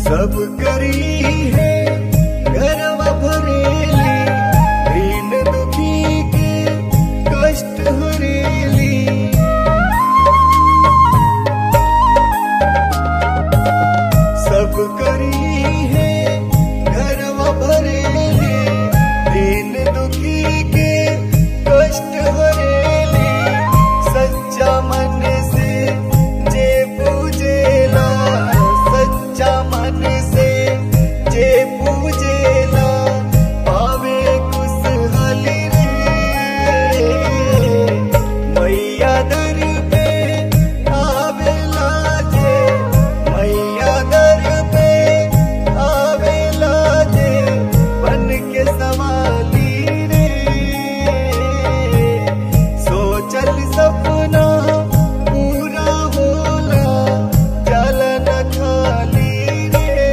सब करी है गरवा भरेली दीन दुखी के कष्ट हरेली सब करी है घरवा भरेली दीन दुखी के कष्ट हरेली सच्चा मन से जे पूजेला सच्चा मन से जे पूजेला पावे खुशहाली रे मैया दर पे आवेला जे मैया दर पे आवेला जे बन के सवाली रे सोचल सपना पूरा होला जल न खाली रे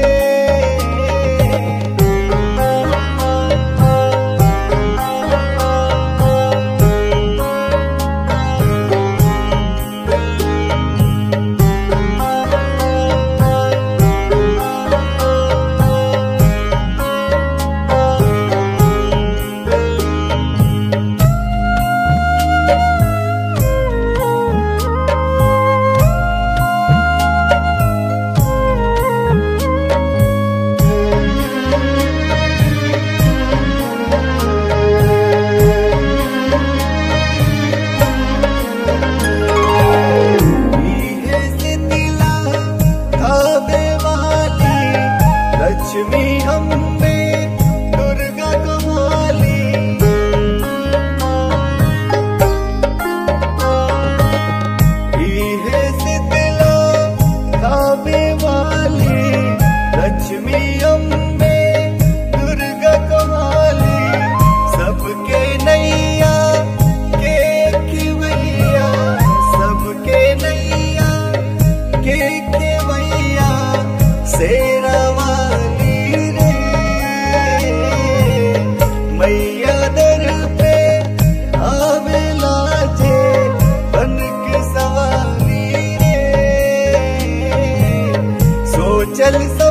इहे सितिला धावे वाली लक्ष्मी अम्बे दुर्गा कमाली इहे सितिला धावे वाली लक्ष्मी अम्बे दुर्गा कमाली सबके नैया के खिवैया सबके नैया के खिवैया शेरा वाली रे मैया दर पे आवेला जे बन के सवारी रे सोचल